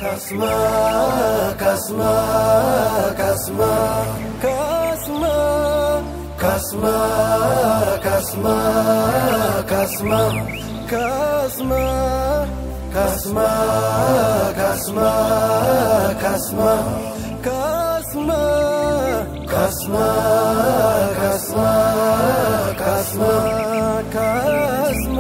ካስማ ካስማ ካስማ ካስማ ካስማ ካስማ ካስማ ካስማ ካስማ ካስማ ካስማ ካስማ ካስማ ካስማ ካስማ ካስማ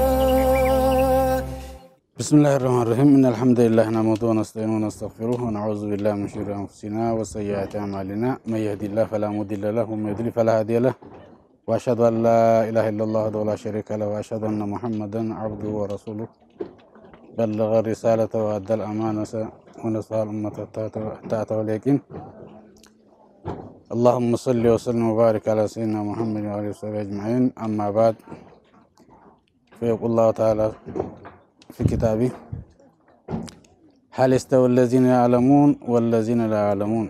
بسم الله الرحمن الرحيم إن الحمد لله نحمده ونستعينه ونستغفره ونعوذ بالله من شرور أنفسنا وسيئات أعمالنا من يهدي الله فلا مضل له ومن يضلل فلا هادي له وأشهد أن لا إله إلا الله وحده لا شريك له وأشهد أن محمدا عبده ورسوله بلغ الرسالة وأدى الأمانة ونصح الأمة حتى أتاه اليقين اللهم صل وسلم وبارك على سيدنا محمد وآله وصحبه أجمعين أما بعد فيقول الله تعالى في كتابه هل يستوي الذين يعلمون والذين لا يعلمون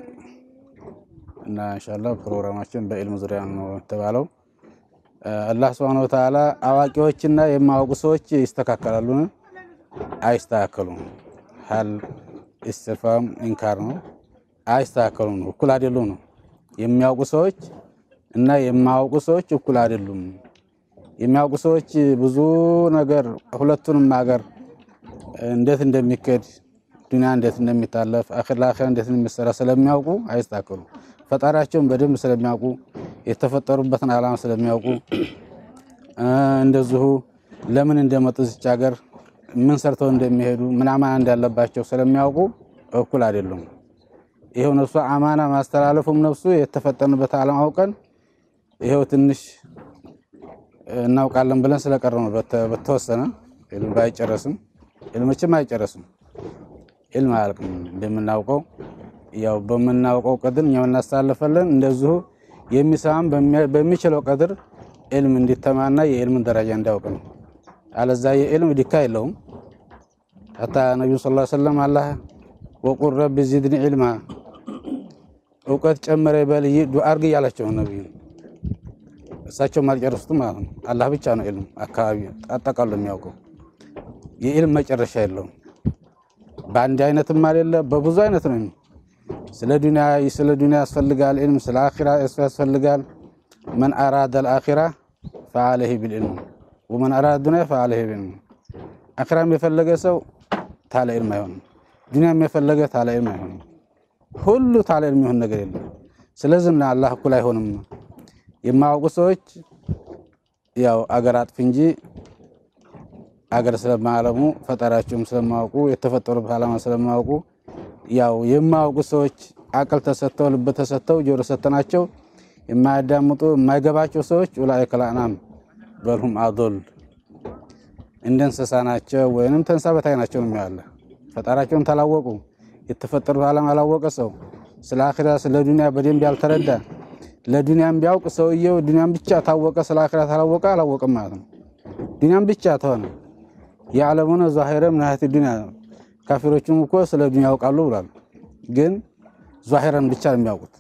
እና ኢንሻአላህ ፕሮግራማችን በኢልም ዙሪያ ነው የተባለው። አላህ Subhanahu Wa Ta'ala አዋቂዎችና የማያውቁ ሰዎች ይስተካከላሉን? አይስተካከሉም። ሀል ኢስቲፋም ኢንካር ነው። አይስተካከሉም ነው፣ እኩል አይደሉም ነው። የሚያውቁ ሰዎች እና የማያውቁ ሰዎች እኩል አይደሉም። የሚያውቁ ሰዎች ብዙ ነገር ሁለቱንም ሀገር እንዴት እንደሚከድ ዱንያ እንዴት እንደሚታለፍ አኺር ለአኺራ እንዴት እንደሚሰራ ስለሚያውቁ አይስተካከሉም። ፈጣሪያቸውን በደንብ ስለሚያውቁ የተፈጠሩበትን ዓላማ ስለሚያውቁ እንደዚሁ ለምን እንደመጡ እዚች ሀገር ምን ሰርተው እንደሚሄዱ ምን አማና እንዳለባቸው ስለሚያውቁ እኩል አይደሉም። ይኸው ነፍሱ አማና ማስተላለፉም ነፍሱ የተፈጠርንበት ዓላማ አውቀን ይኸው ትንሽ እናውቃለን ብለን ስለቀረ ነው። በተወሰነ ኢልም ባይጨረስም ኢልሞችም አይጨረስም። ኢልም አያልቅም። እንደምናውቀው ያው በምናውቀው ቀድር እኛው እናስተላልፋለን። እንደዚሁ የሚሰማም በሚችለው ቀድር ኢልም እንዲተማና የኢልምን ደረጃ እንዲያውቅ ነው። አለዛ የኢልም ዲካ የለውም። ሐታ ነቢዩ ሰለላሁ ዐለይሂ ወሰለም አላህ ወቁል ረቢ ዚድኒ ዒልማ እውቀት ጨመረ በል ዱዓ አድርግ እያላቸው ነቢዩ እሳቸውም አልጨረሱትም ማለት ነው። አላህ ብቻ ነው ኢልም አካባቢ አጠቃሎ የሚያውቀው። የኢልም መጨረሻ የለውም። በአንድ አይነትም አይደለ፣ በብዙ አይነት ነው። ስለ ዱንያ ስለ ዱንያ ያስፈልጋል ኢልም፣ ስለ አኺራ ያስፈልጋል። መን አራደ አልአኺራ ፈዐለይሂ ቢልዕልም ወመን አራደ ዱንያ ፈዐለይሂ ቢልዕልም። አኺራም የፈለገ ሰው ታለ ኢልም አይሆንም። ዱንያም የፈለገ ታለ ኢልም አይሆንም። ሁሉ ታለ ኢልም የሚሆን ነገር የለም። ስለዚህም አላህ እኩል አይሆንም። የማያውቁ ሰዎች ያው አገር አጥፍ እንጂ አገር ስለማያለሙ ፈጣሪያቸውም ስለማያውቁ የተፈጠሩበት ዓላማ ስለማያውቁ ያው የማያውቁ ሰዎች አቅል ተሰጥተው ልብ ተሰጥተው ጆሮ ሰጥተናቸው የማያዳምጡ የማይገባቸው ሰዎች ኡላኢከ ልአንዓም በልሁም አዶል እንደ እንስሳ ናቸው ወይንም ተንሳ በታይ ናቸው ነው ያለ። ፈጣሪያቸውን ታላወቁ የተፈጠሩት ዓላማ ያላወቀ ሰው ስለ አኺራ ስለ ዱንያ በደንብ ያልተረዳ ለዱንያም ቢያውቅ ሰውየው ዱንያም ብቻ ታወቀ፣ ስለ አኺራ ታላወቀ አላወቅም ማለት ነው። ዱንያም ብቻ ተሆነ ያዕለሙነ ዛሂረ ምን ሀያቲ ዱንያ ካፊሮቹም እኮ ስለ ዱንያ ያውቃሉ ብሏል። ግን ዛሂረን ብቻ ነው የሚያውቁት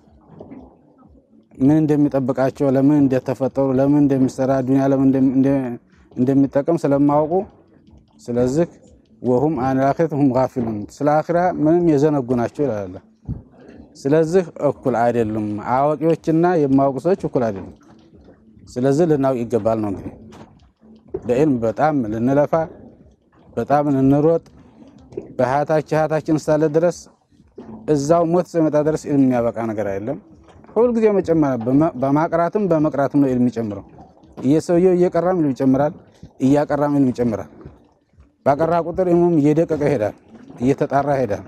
ምን እንደሚጠብቃቸው፣ ለምን እንደተፈጠሩ፣ ለምን እንደሚሰራ ዱንያ ለምን እንደሚጠቀም ስለማያውቁ ስለዚህ ወሁም አን አኺረት ሁም ጋፊሉን ስለ አኺራ ምንም የዘነጉ ናቸው ይላል። ስለዚህ እኩል አይደሉም። አዋቂዎችና የማያውቁ ሰዎች እኩል አይደሉም። ስለዚህ ልናውቅ ይገባል ነው እንግዲህ በኢልም በጣም ልንለፋ፣ በጣም ልንሮጥ በሀያታችን ሀያታችን እስካለ ድረስ እዛው ሞት እስኪመጣ ድረስ ኢልም የሚያበቃ ነገር አይደለም። ሁልጊዜ መጨመር በማቅራትም በመቅራትም ነው ኢልም የሚጨምረው። እየሰውየው እየቀራም ኢልም ይጨምራል፣ እያቀራም ኢልም ይጨምራል። ባቀራ ቁጥር ኢልሙም እየደቀቀ ይሄዳል፣ እየተጣራ ይሄዳል።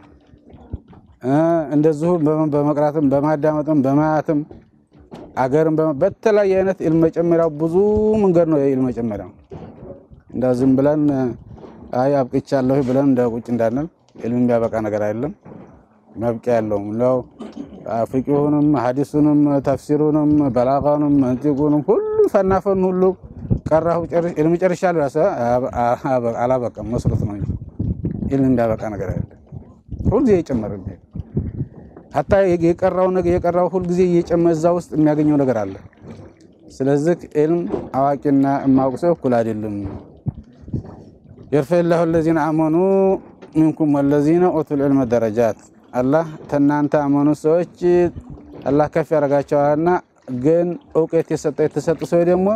እንደዚሁ በመቅራትም በማዳመጥም በማያትም አገርም በተለያየ አይነት ኢልም መጨመሪያው ብዙ መንገድ ነው። የኢልም መጨመሪያው እንዳ ዝም ብለን አይ አብቅቻለሁ ብለን እንደ ቁጭ እንዳንል ኢልም የሚያበቃ ነገር አይደለም። መብቂያ ያለውም ነው። ፍቂሁንም ሐዲሱንም ተፍሲሩንም በላጋኑም መንጢቁንም ሁሉ ፈናፈን ሁሉ ቀራሁ ኢልም ጨርሻለሁ። ያሰ አላበቃም መስሎት ነው እንጂ ኢልም የሚያበቃ ነገር አይደለም። ሁልጊዜ እየጨመረ የሚሄድ ሀታ የቀራው ነገር የቀራው ሁልጊዜ እየጨመረ እዛ ውስጥ የሚያገኘው ነገር አለ። ስለዚህ ኢልም አዋቂና የማያውቅ ሰው እኩል አይደለም። የርፈ ላሁ ለዚነ አመኑ ሚንኩም ወለዚነ ኡቱል ዒልመ ደረጃት አላህ ተናንተ አመኑ ሰዎች አላህ ከፍ ያደርጋቸዋልና ግን እውቀት የሰጠ የተሰጡ ሰዎች ደግሞ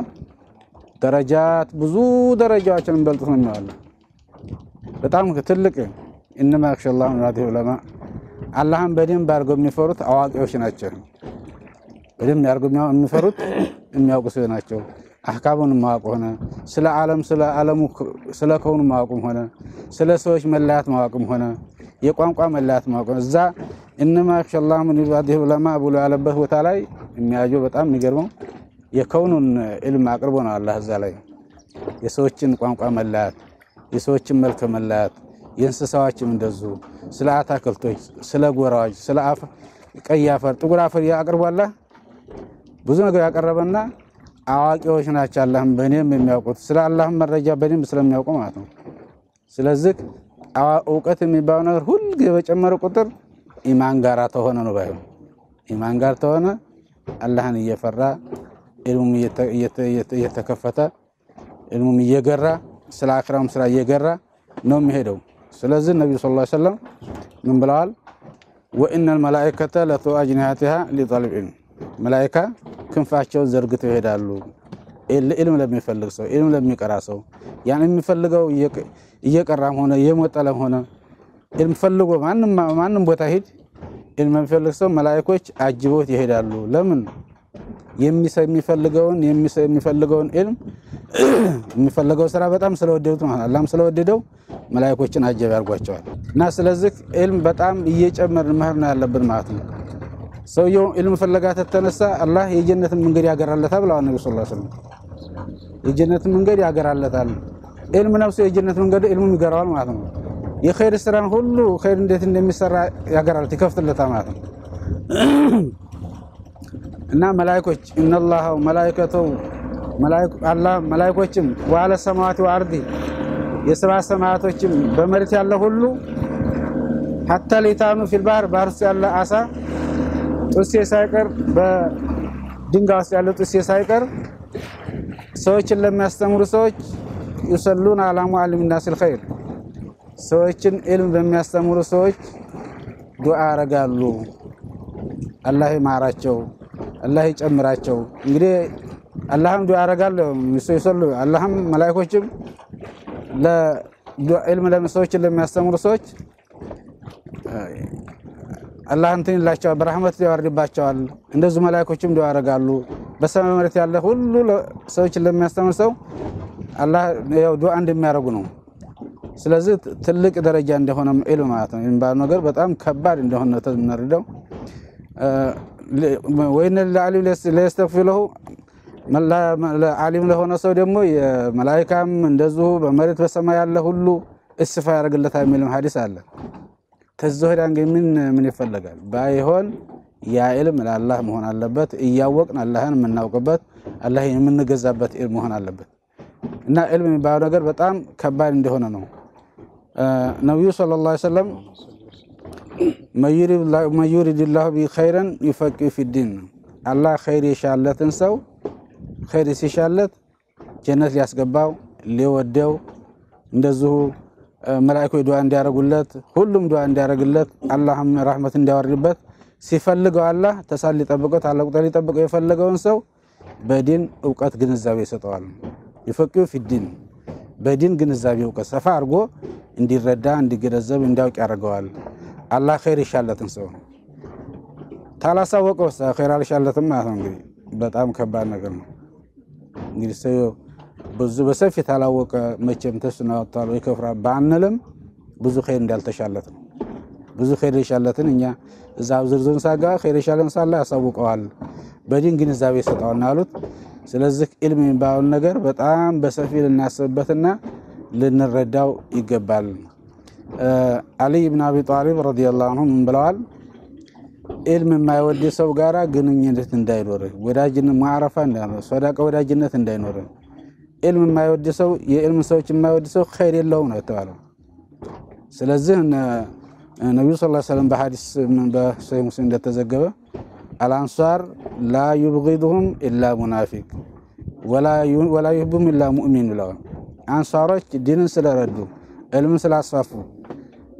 ደረጃት ብዙ ደረጃዎችን እንበልጡት ነው የሚዋለ በጣም ትልቅ እነማ ያክሸላሁ ሚን ኢባዲሂ ዑለማ አላህን በደንብ አድርገው የሚፈሩት አዋቂዎች ናቸው። በደንብ አድርገው የሚፈሩት የሚያውቁ ሰዎች ናቸው። አህካሙን ማወቅ ሆነ ስለ ዓለም ስለ ዓለሙ ስለ ከውኑ ማወቅም ሆነ ስለ ሰዎች መለያት ማወቅም ሆነ የቋንቋ መለያት ማወቅ ሆነ እዛ እነማ ያክሸላሁ ሚን ኢባዲሂ ዑለማ ብሎ ያለበት ቦታ ላይ የሚያየው በጣም የሚገርመው የከውኑን ዕልም አቅርቦ ነው አላህ እዛ ላይ የሰዎችን ቋንቋ መለያት፣ የሰዎችን መልክ መለያት፣ የእንስሳዎችም እንደዚሁ ስለ አታክልቶች፣ ስለ ጎራዎች፣ ስለ ቀይ አፈር፣ ጥቁር አፈር አቅርቧላ ብዙ ነገር ያቀረበና አዋቂዎች ናቸው። አላህም በእኔም የሚያውቁት ስለ አላህም መረጃ በደንብ ስለሚያውቁ ማለት ነው። ስለዚህ እውቀት የሚባለው ነገር ሁልጊዜ በጨመረ ቁጥር ኢማን ጋራ ተሆነ ነው ባይሆን ኢማን ጋር ተሆነ አላህን እየፈራ ኢልሙም እየተከፈተ ኢልሙም እየገራ ስለ አክራም ስራ እየገራ ነው የሚሄደው። ስለዚህ ነቢዩ ሰለላሁ ዐለይሂ ወሰለም ምን ብለዋል? ወኢነል መላኢከተ ለቱ አጅኒሐቲሃ ሊጠልብ ዒልም መላኢካ ክንፋቸውን ዘርግተው ይሄዳሉ ኢልም ለሚፈልግ ሰው ኢልም ለሚቀራ ሰው ያን የሚፈልገው እየቀራም ሆነ እየሞጠለም ሆነ ኢልም ፈልጎ ማንም ቦታ ሂድ ኢልም የሚፈልግ ሰው መላኢኮች አጅቦት ይሄዳሉ። ለምን የሚፈልገውን የሚፈልገውን ኢልም የሚፈልገው ስራ በጣም ስለወደዱት ማለት አላህም ስለወደደው መላኢኮችን አጀብ ያርጓቸዋል። እና ስለዚህ ኢልም በጣም እየጨመርን መሄድ ነው ያለብን ማለት ነው። ሰውየው ኢልም ፍለጋ ተተነሳ አላህ የጀነትን መንገድ ያገራለታል ብለዋል ነቢ ስ ስለም። የጀነትን መንገድ ያገራለታል። ኢልም ነፍሱ የጀነት መንገድ ኢልሙም ይገራዋል ማለት ነው። የኸይር ስራን ሁሉ ኸይር እንዴት እንደሚሰራ ያገራለት ይከፍትለታል ማለት ነው። እና መላይኮች እነላህ መላይከተው አላህ መላይኮችም ዋለ ሰማዋት ወአርዲ የሰባት ሰማያቶችም በመሬት ያለ ሁሉ ሀታ ሊታኑ ፊል ባህር ባህር ውስጥ ያለ አሳ ጡሴ ሳይቀር በድንጋይ ውስጥ ያለ ጡሴ ሳይቀር ሰዎችን ለሚያስተምሩ ሰዎች ዩሰሉን አላ ሙዓሊም ናሲል ኸይር ሰዎችን ኢልም በሚያስተምሩ ሰዎች ዱዓ ያረጋሉ። አላህ ይማራቸው፣ አላህ ይጨምራቸው። እንግዲህ አላህም ዱዓ ያረጋሉ ይሰሉ አላህም መላኢኮችም ለኢልም ሰዎችን ለሚያስተምሩ ሰዎች አላህ እንትን ይላቸዋል፣ በረህመት ያወርድባቸዋል። እንደዚሁ መላኢኮችም ዱዓ ያረጋሉ። በሰማይ መሬት ያለ ሁሉ ሰዎችን ለሚያስተምር ሰው አላህ ያው ዱዓ እንደሚያደርጉ ነው። ስለዚህ ትልቅ ደረጃ እንደሆነ ኢልም ማለት ነው የሚባለው ነገር በጣም ከባድ እንደሆነ የምንረዳው ወይን ለዓሊም ለየስተግፊር ለሁ ዓሊም ለሆነ ሰው ደግሞ የመላኢካም እንደዚሁ በመሬት በሰማይ ያለ ሁሉ እስፋ ያደርግለታል የሚልም ሀዲስ አለ። ተዚህ ወዲያ እንግዲህ ምን ምን ይፈለጋል? ባይሆን ያ ኢልም ለአላህ መሆን አለበት። እያወቅን አላህን የምናውቅበት አላህ የምንገዛበት ኢልም መሆን አለበት እና ኢልም የሚባለው ነገር በጣም ከባድ እንደሆነ ነው። ነቢዩ ሰለላሁ ዐለይሂ ወሰለም መን ዩሪድላሁ ቢ ኸይረን ዩፈቂሁ ፊዲን ነው። አላህ ኸይር የሻለትን ሰው ኸይር ሲሻለት ጀነት ሊያስገባው ሊወደው እንደዚሁ መላኢኮች ዱዓ እንዲያደርጉለት ሁሉም ዱዓ እንዲያደርግለት አላህም ረሕመት እንዲያወርድበት ሲፈልገው አላህ ተሳል ሊጠብቀው ታላቅ ቁጥር ሊጠብቀው የፈለገውን ሰው በዲን እውቀት ግንዛቤ ይሰጠዋል። ዩፈቂሁ ፊዲን በዲን ግንዛቤ እውቀት ሰፋ አድርጎ እንዲረዳ እንዲገነዘብ እንዲያውቅ ያደርገዋል። አላህ ኸይር ይሻለትን ሰው ታላሳወቀው ኸይር አልሻለትም ማለት ነው። እንግዲህ በጣም ከባድ ነገር ነው። እንግዲህ ሰው ብዙ በሰፊ ታላወቀ መቼም ተስኖ ያወጣል ወይ ከፍራ ባንልም ብዙ ኸይር እንዳልተሻለት ነው። ብዙ ኸይር የሻለትን እኛ እዛ ዝርዝሩን ሳጋ ኸይር የሻለን ሳላ ያሳውቀዋል፣ በዲን ግንዛቤ ይሰጠዋል አሉት። ስለዚህ ኢልም የሚባለውን ነገር በጣም በሰፊ ልናስብበትና ልንረዳው ይገባል። አሊይ ብን አቢ ጣሊብ ረዲየላሁ አንሁ ምን ብለዋል? ኢልም የማይወድ ሰው ጋራ ግንኙነት እንዳይኖር፣ ወዳጅነት ማዕረፋ እንዳይኖር፣ ሰዳቃ ወዳጅነት እንዳይኖር። ኢልም የማይወድ ሰው የኢልም ሰዎች የማይወድ ሰው ኸይር የለውም ነው የተባለው። ስለዚህ ነቢዩ ስ ሰለም በሐዲስ በሰሒህ ሙስሊም እንደተዘገበ አልአንሷር ላ ዩብጊድሁም ኢላ ሙናፊቅ ወላ ዩህቡም ኢላ ሙእሚን ብለዋል። አንሷሮች ዲንን ስለረዱ ዕልምን ስላስፋፉ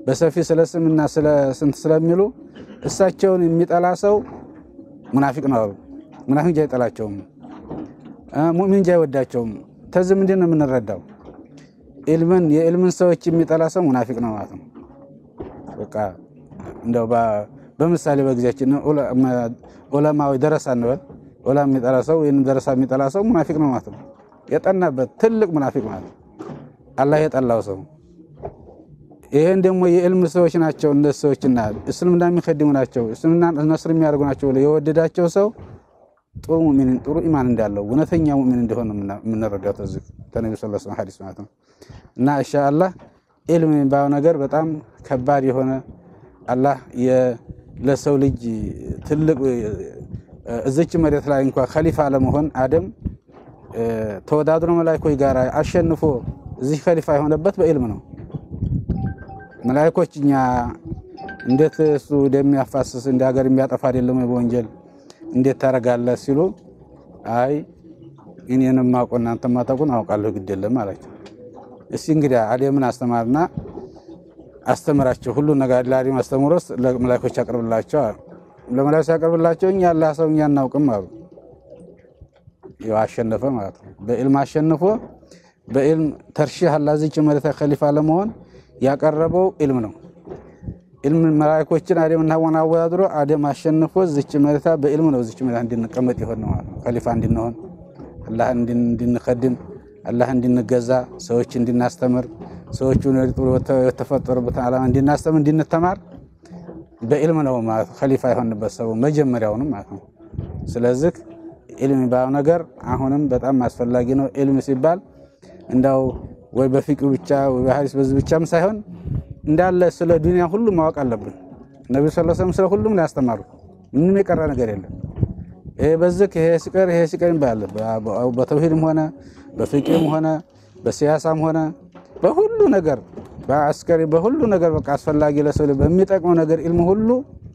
በሰፊ ስለ ስምና ስለ ስንት ስለሚሉ እሳቸውን የሚጠላ ሰው ሙናፊቅ ነው አሉ። ሙናፊቅ እንጂ አይጠላቸውም፣ ሙእሚን እንጂ አይወዳቸውም። ተዚህ ምንድን ነው የምንረዳው? ኢልምን የኢልምን ሰዎች የሚጠላ ሰው ሙናፊቅ ነው ማለት ነው። በቃ እንደው በምሳሌ በጊዜያችን ዑለማዊ ደረሳ እንበል ዑለማ የሚጠላ ሰው ወይም ደረሳ የሚጠላ ሰው ሙናፊቅ ነው ማለት ነው። የጠናበት ትልቅ ሙናፊቅ ማለት ነው። አላህ የጠላው ሰው ይሄን ደግሞ የዕልም ሰዎች ናቸው። እነዚህ ሰዎችና እስልምና የሚከድሙ ናቸው፣ እስልምና ነስር የሚያደርጉ ናቸው ብሎ የወደዳቸው ሰው ጥሩ ሙእሚን ጥሩ ኢማን እንዳለው እውነተኛ ሙእሚን እንደሆነ የምንረዳው ተዚህ ተነቢ ስ ላ ሐዲስ ማለት ነው። እና ኢንሻአላህ ኢልም የሚባለው ነገር በጣም ከባድ የሆነ አላህ ለሰው ልጅ ትልቅ እዚች መሬት ላይ እንኳ ከሊፋ ለመሆን አደም ተወዳድሮ መላይኮች ጋር አሸንፎ እዚህ ከሊፋ የሆነበት በኢልም ነው። መላይኮች እኛ እንዴት እሱ እንደሚያፋስስ እንደ ሀገር የሚያጠፋ አይደለም በወንጀል እንዴት ታደርጋለህ ሲሉ አይ እኔን የማውቀው እናንተ ማታውቁን አውቃለሁ ግድ የለም አላቸው። እስቲ እንግዲህ አደምን አስተማርና አስተምራቸው ሁሉ ነገር ለአደም አስተምሮስ ለመላይኮች ያቀርብላቸው አሉ። ለመላይኮች ያቀርብላቸው እኛ አላህ ሰው እኛ እናውቅም አሉ። ያው አሸነፈ ማለት ነው። በኢልም አሸንፎ በኢልም ተርሺህ አላህ እዚች መሬት ከሊፋ ለመሆን ያቀረበው ኢልም ነው። ኢልም መላእክቶችን አደምና ሐዋን አወዳድሮ አደም አሸንፎ እዚች መሬታ በኢልም ነው እዚች መሬታ እንድንቀመጥ ይሆን ነው ማለት ነው። ከሊፋ እንድንሆን አላህ እንድንከድም አላህ እንድንገዛ ሰዎች እንድናስተምር ሰዎቹ የተፈጠሩበትን ዓላማ እንድናስተምር እንድንተማር በኢልም ነው ማለት ከሊፋ የሆንበት ሰው መጀመሪያውንም ማለት ነው። ስለዚህ ኢልም የሚባለው ነገር አሁንም በጣም አስፈላጊ ነው። ኢልም ሲባል እንዳው ወይ በፊቅህ ብቻ ወይ በሐዲስ በዚህ ብቻም ሳይሆን እንዳለ ስለ ዱንያ ሁሉ ማወቅ አለብን። ነብዩ ሰለላሁ ዐለይሂ ወሰለም ስለ ሁሉም ነው ያስተማሩ። ምንም የቀረ ነገር የለም። ይሄ በዚህ ይሄ ሲቀር ይሄ ሲቀር ይባላል። በተውሂድም ሆነ በፊቅህም ሆነ በሲያሳም ሆነ በሁሉ ነገር በአስከሪ በሁሉ ነገር በቃ አስፈላጊ ለሰው በሚጠቅመው ነገር ኢልም ሁሉ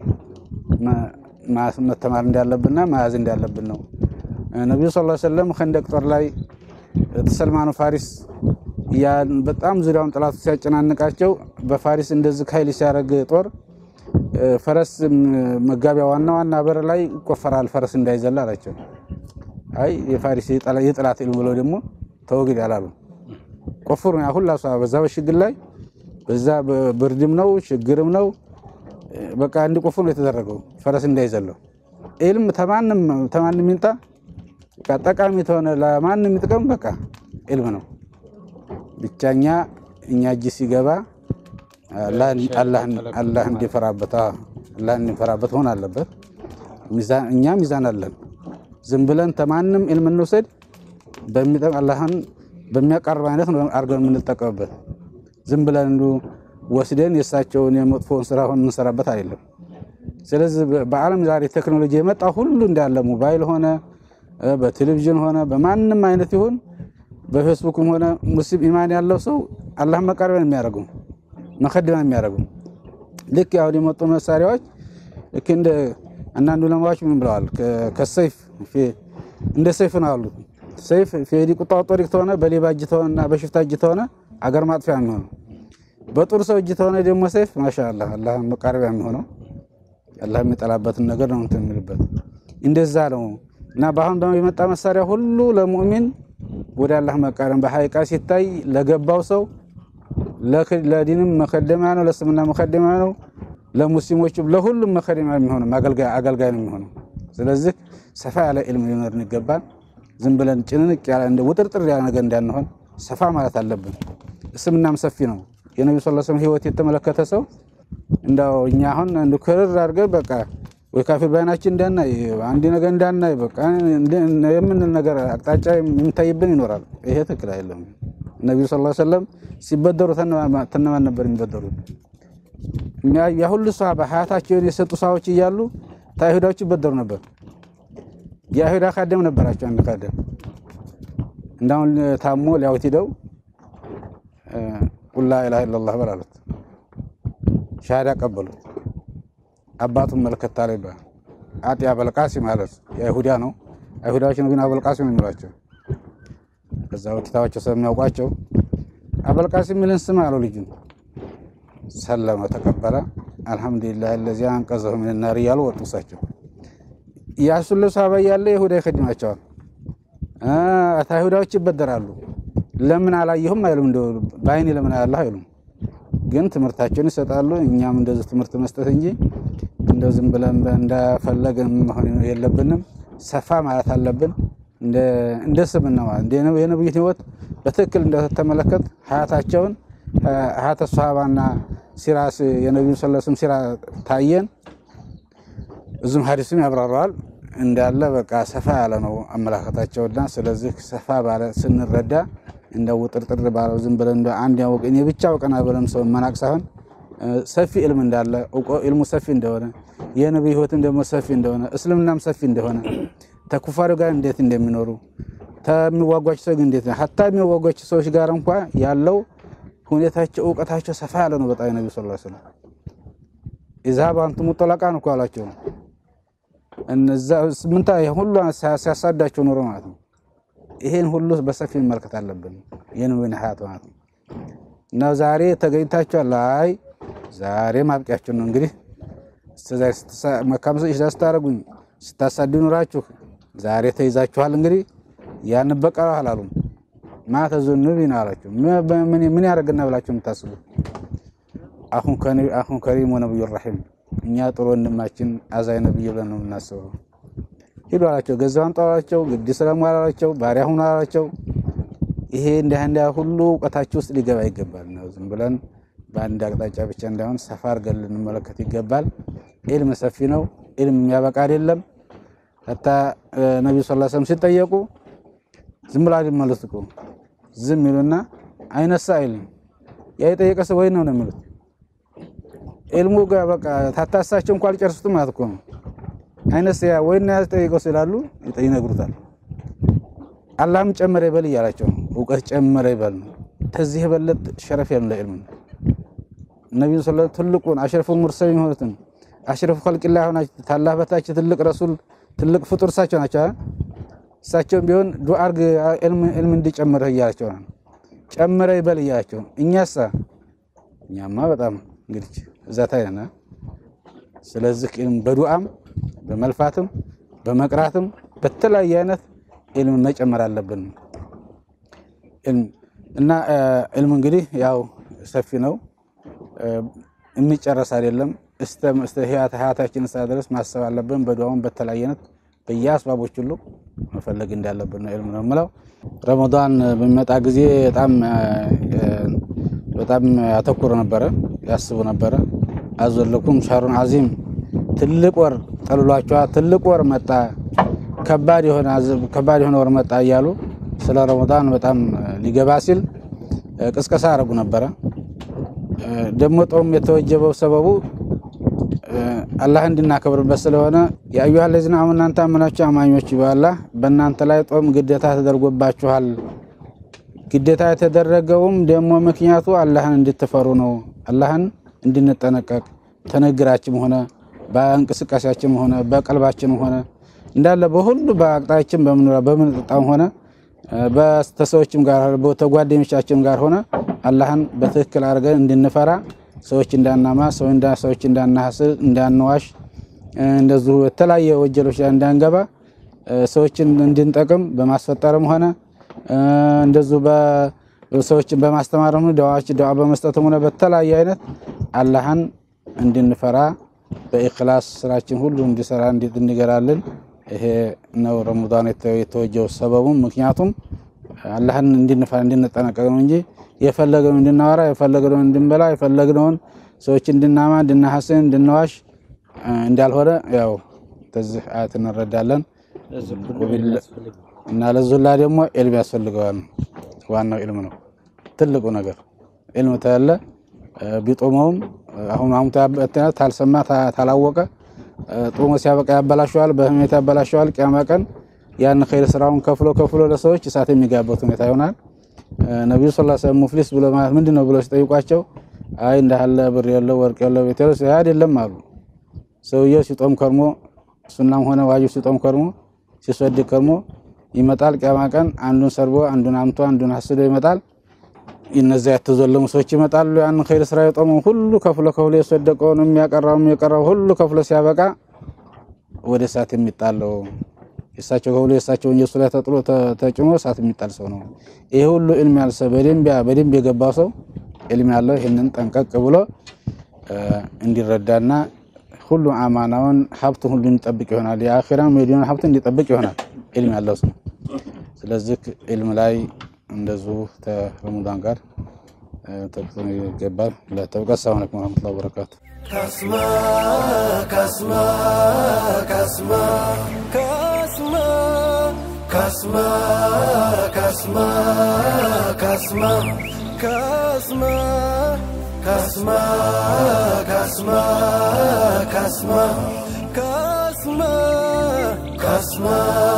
መተማር እንዳለብንና መያዝ እንዳለብን ነው። ነቢዩ ሰለላሁ ዐለይሂ ወሰለም ኸንደቅ ጦር ላይ ሰልማኑ ፋሪስ በጣም ዙሪያውን ጠላቱ ሲያጨናንቃቸው በፋሪስ እንደዚህ ኃይል ሲያደርግ ጦር ፈረስ መጋቢያ ዋና ዋና በር ላይ ይቆፈራል፣ ፈረስ እንዳይዘላ አላቸው። አይ የፋሪስ የጠላት ኢልም ብለው ደግሞ ተወግድ ያላሉ ቆፍሩ ያ ሁላ በዛ በሽግር ላይ በዛ ብርድም ነው ችግርም ነው በቃ እንዲቆፍሩ የተደረገው ፈረስ እንዳይዘለው ኢልም ተማንም ተማንም ይምጣ ጠቃሚ ተሆነ ለማንም የሚጥቀም በቃ ኢልም ነው። ብቻኛ እኛ እጅ ሲገባ አላህ እንዲፈራበት አላህ እንዲፈራበት መሆን አለበት። እኛ ሚዛን አለን። ዝም ብለን ተማንም ኢልም እንውሰድ በሚጠቅም አላህን በሚያቀርብ አይነት ነው አድርገን የምንጠቀምበት። ዝም ብለን እንዱ ወስደን የእሳቸውን የመጥፎውን ስራ ሆን የምንሰራበት አይደለም። ስለዚህ በዓለም ዛሬ ቴክኖሎጂ የመጣ ሁሉ እንዳለ ሞባይል ሆነ በቴሌቪዥን ሆነ በማንም አይነት ይሁን በፌስቡክም ሆነ ሙስሊም ኢማን ያለው ሰው አላህ መቃረቢያን የሚያደርገው መከደሚያ የሚያደርገው ልክ አሁን የመጡ መሳሪያዎች ልክ እንደ አንዳንድ ዑለማዎች ምን ብለዋል? ከሰይፍ እንደ ሰይፍ ነው አሉ። ሰይፍ ፌዲ ቁጣው ጦሪቅ ተሆነ በሌባ እጅ ተሆነና በሽፍታ እጅ ተሆነ አገር ማጥፊያ የሚሆነው በጡር ሰው እጅ ተሆነ ደግሞ ሰይፍ ማሻአላ አላህ መቃረቢያ የሚሆነው አላህ የሚጠላበትን ነገር ነው እንትን የሚልበት እንደዛ ነው። እና በአሁን ደግሞ የመጣ መሳሪያ ሁሉ ለሙእሚን ወደ አላህ መቃረም በሐቂቃ ሲታይ ለገባው ሰው ለዲንም መከደሚያ ነው፣ ለእስልምና መከደሚያ ነው፣ ለሙስሊሞችም ለሁሉም መከደሚያ የሚሆነው አገልጋይ ነው የሚሆነው። ስለዚህ ሰፋ ያለ ኢልም ሊኖርን ይገባል። ዝም ብለን ጭንንቅ ያለ እንደ ውጥርጥር ያለ ነገር እንዳንሆን ሰፋ ማለት አለብን። እስልምናም ሰፊ ነው። የነቢ ስ ስለም ህይወት የተመለከተ ሰው እንዳው እኛ አሁን እንደ ክርር አድርገን በቃ ወይ ካፊር ባይናችን እንዳናይ አንድ ነገር እንዳናይ በቃ የምንል ነገር አቅጣጫ የሚታይብን ይኖራል። ይሄ ትክክል አይደለም። ነቢዩ ስ ሰለም ሲበደሩ ተነማን ነበር የሚበደሩት? ያ ሁሉ ሰሃባ ሀያታቸውን የሰጡ ሰዎች እያሉ ታይሁዳዎች ይበደሩ ነበር። የአይሁዳ ካደም ነበራቸው። አንድ ካደም እንዳሁን ታሞ ሊያውት ሂደው ቁል ላ ኢላሃ ኢለላህ በል አሉት። ሻሃዳ ቀበሉት። አባቱን መልከታ ላይ ይባላል። አጢ አበልቃሲ ማለት የአይሁዳ ነው። አይሁዳዎች ነው ግን አበልቃሲ ነው የሚሏቸው። ከዛ ኪታባቸው ስለሚያውቋቸው አበልቃሲ የሚልን ስም አለው ልጁ ሰለመ ተቀበለ። አልሐምዱሊላህ ለዚያ አንቀዘሁ ሚን ናር እያሉ ወጡ። እሳቸው ያሱን ልብስ አባ እያለ ይሁዳ ይከድማቸዋል። አይሁዳዎች ይበደራሉ። ለምን አላየሁም አይሉም፣ እንደ በአይኔ ለምን አያለሁ አይሉም። ግን ትምህርታቸውን ይሰጣሉ። እኛም እንደዚህ ትምህርት መስጠት እንጂ እንደው ዝም ብለን እንደፈለግን መሆን የለብንም። ሰፋ ማለት አለብን። እንደ ስምና ማለት የነብዩን ህይወት በትክክል እንደተመለከት ሀያታቸውን ሀያተ ሶሃባና ሲራስ የነቢዩ ሰለስም ሲራ ታየን። እዙም ሀዲስም ያብራረዋል እንዳለ በቃ ሰፋ ያለ ነው አመላከታቸውና ስለዚህ ሰፋ ባለ ስንረዳ እንደ ውጥርጥር ባለው ዝም ብለን እንደ አንድ ያወቅ እኔ ብቻ አውቀና ብለን ሰው መናቅ ሳይሆን ሰፊ ኢልም እንዳለ ኢልሙ ሰፊ እንደሆነ የነቢይ ህይወትም ደግሞ ሰፊ እንደሆነ እስልምናም ሰፊ እንደሆነ ተኩፋሪ ጋር እንዴት እንደሚኖሩ ተሚዋጓቸው ሰው እንዴት ነው ሀታ የሚዋጓቸው ሰዎች ጋር እንኳ ያለው ሁኔታቸው እውቀታቸው ሰፋ ያለ ነው። በጣም ነቢ ስ ስለም ኢዝሃብ አንቱሙ ጠለቃን እኮ አላቸው። እነዛ ምንታ ሁሉ ሲያሳዳቸው ኑሮ ማለት ነው። ይሄን ሁሉ በሰፊ መመልከት አለብን። የነቢዩን ሀያት ማለት ነው። እና ዛሬ ተገኝታችኋል። አይ ዛሬ ማብቂያችሁ ነው እንግዲህ መካም ስታደርጉኝ ስታሳድ ኑራችሁ ዛሬ ተይዛችኋል። እንግዲህ ያን በቀለው አላሉም። ማተዙን ቢና አላቸው። ምን ያደርግና ብላችሁ የምታስቡት አሁን ከሪም ነብዩ ረሒም እኛ ጥሩ ወንድማችን አዛይ ነብዩ ብለን ነው የምናስበው። ሂዱ አላቸው። ገዛውን ጠዋላቸው፣ ግድ ስለሙ አላቸው፣ ባሪያ ሁኑ አላቸው። ይሄ እንዲህ እንዲያ ሁሉ እውቀታችሁ ውስጥ ሊገባ ይገባል ነው። ዝም ብለን በአንድ አቅጣጫ ብቻ እንዳይሆን ሰፋ አድርገን ልንመለከት ይገባል። ኢልም ሰፊ ነው። ኢልም የሚያበቃ አይደለም። ሀታ ነቢዩ ሰለላሁ ዐለይሂ ወሰለም ሲጠየቁ ዝም ብላ አይመልሱ እኮ ዝም ይሉና አይነሳ አይልም ያ የጠየቀ ሰው ወይ ነው ነው የሚሉት ኢልሙ ጋር በቃ ታታሳቸው እንኳን አልጨርሱትም ማለት እኮ ነው። አይነሳ ያ ወይና ያጠየቀው ስላሉ ይነግሩታል። አላህም ጨመረ ይበል እያላቸው ነው። እውቀት ጨመረ ይበል ነው። ከዚህ የበለጥ ሸረፍ ያለው ለኢልሙ ነቢዩ ሰለላሁ ትልቁን አሽረፉ ሙርሰል የሆኑትን አሽረፉ ኸልቂላ ሆናቸው ታላህ በታች ትልቅ ረሱል ትልቅ ፍጡር እሳቸው ናቸው። እሳቸውም ቢሆን ዱዓ አርግ ዕልም እንዲጨምርህ እያላቸው ነው። ጨምረ ይበል እያላቸው እኛሳ እኛማ በጣም እንግዲህ እዛ ታይነና ስለዚህ ዕልም በዱዓም በመልፋትም በመቅራትም በተለያየ አይነት ዕልም መጨመር አለብን እና ዕልም እንግዲህ ያው ሰፊ ነው፣ የሚጨረስ አይደለም። እስተ ህያታችን እስከ ድረስ ማሰብ አለብን። በዱዓም በተለያየ አይነት በየአስባቦች ሁሉ መፈለግ እንዳለብን ነው ዕልም ነው የምለው። ረመዳን በሚመጣ ጊዜ በጣም በጣም ያተኩር ነበረ፣ ያስቡ ነበረ። አዘለኩም ሻሩን አዚም ትልቅ ወር ጠልሏቸዋል። ትልቅ ወር መጣ፣ ከባድ የሆነ ወር መጣ እያሉ ስለ ረመዳን በጣም ሊገባ ሲል ቅስቀሳ ያደረጉ ነበረ። ደግሞ ጦም የተወጀበው ሰበቡ አላህ እንድናከብርበት ስለሆነ የአዩሃ ለዚነ አመኑ እናንተ አመናችሁ አማኞች በአላህ በእናንተ ላይ ጦም ግዴታ ተደርጎባችኋል። ግዴታ የተደረገውም ደግሞ ምክንያቱ አላህን እንድትፈሩ ነው። አላህን እንድንጠነቀቅ ተነግራችም ሆነ በእንቅስቃሴያችንም ሆነ በቀልባችንም ሆነ እንዳለ በሁሉ በአቅጣችን በምንጠጣም ሆነ በተሰዎችም ጋር በተጓደኞቻችን ጋር ሆነ አላህን በትክክል አድርገን እንድንፈራ ሰዎች እንዳናማ ሰዎች እንዳናሐስል እንዳንዋሽ እንደዚሁ የተለያየ ወንጀሎች ላይ እንዳንገባ ሰዎችን እንድንጠቅም በማስፈጠርም ሆነ እንደዚሁ ሰዎችን በማስተማርም ደዋዎች ደዋ በመስጠትም ሆነ በተለያየ አይነት አላህን እንድንፈራ በኢኽላስ ስራችን ሁሉ እንዲሰራ እንዲገራልን ይሄ ነው ረመዳን የተወጀው ሰበቡም ምክንያቱም አላህን እንድንፈራ እንድንጠነቀቅ ነው እንጂ የፈለገውን እንድናወራ የፈለግነውን እንድንበላ የፈለግነውን ሰዎች እንድናማ እንድናሐስን እንድንዋሽ እንዳልሆነ ያው ተዚህ አያት እንረዳለን። እና ለዙላ ደግሞ ዕልም ያስፈልገዋል። ዋናው ዕልም ነው ትልቁ ነገር። ዕልም ተያለ ቢጦመውም አሁን አሁን ታልሰማ ታላወቀ ጦሞ ሲያበቃ ያበላሸዋል፣ በህሜት ያበላሸዋል። ቅያማ ቀን ያን ኸይር ስራውን ከፍሎ ከፍሎ ለሰዎች እሳት የሚጋበት ሁኔታ ይሆናል። ነቢዩ ስ ሰለም ሙፍሊስ ብሎ ማለት ምንድን ነው ብሎ ሲጠይቋቸው አይ እንዳለ ብር የለው ወርቅ የለው ቤት የለው አይደለም አሉ። ሰውየው ሲጦም ከርሞ ሱናም ሆነ ዋጅብ ሲጦም ከርሞ ሲሰድቅ ከርሞ ይመጣል። ቅያማ ቀን አንዱን ሰርቦ አንዱን አምቶ አንዱን አስዶ ይመጣል። እነዚያ የተዘለሙ ሰዎች ይመጣሉ። ያንን ኸይር ስራ የጦመው ሁሉ ከፍሎ ከፍሎ የሰደቀውን የሚያቀራውም የቀራው ሁሉ ከፍሎ ሲያበቃ ወደ እሳት የሚጣለው የእሳቸው ከፍሎ የእሳቸውን የእሱ ላይ ተጥሎ ተጭኖ እሳት የሚጣል ሰው ነው። ይሄ ሁሉ ዕልም ያለ ሰው በደንብ የገባው ሰው ዕልም ያለው ይህንን ጠንቀቅ ብሎ እንዲረዳና ሁሉ አማናውን ሀብቱን ሁሉ እንዲጠብቅ ይሆናል። የአኺራም የዱንያን ሀብት እንዲጠብቅ ይሆናል ዕልም ያለው ሰው። ስለዚህ ዕልም ላይ እንደዚሁ ተረሙዳን ጋር ተቅጥን ይገባል። ለተብቀ ሰላም አለይኩም ወረህመቱላሂ ወበረካቱ። ካስማ ካስማ ካስማ ካስማ ካስማ ካስማ ካስማ ካስማ ካስማ ካስማ ካስማ ካስማ ካስማ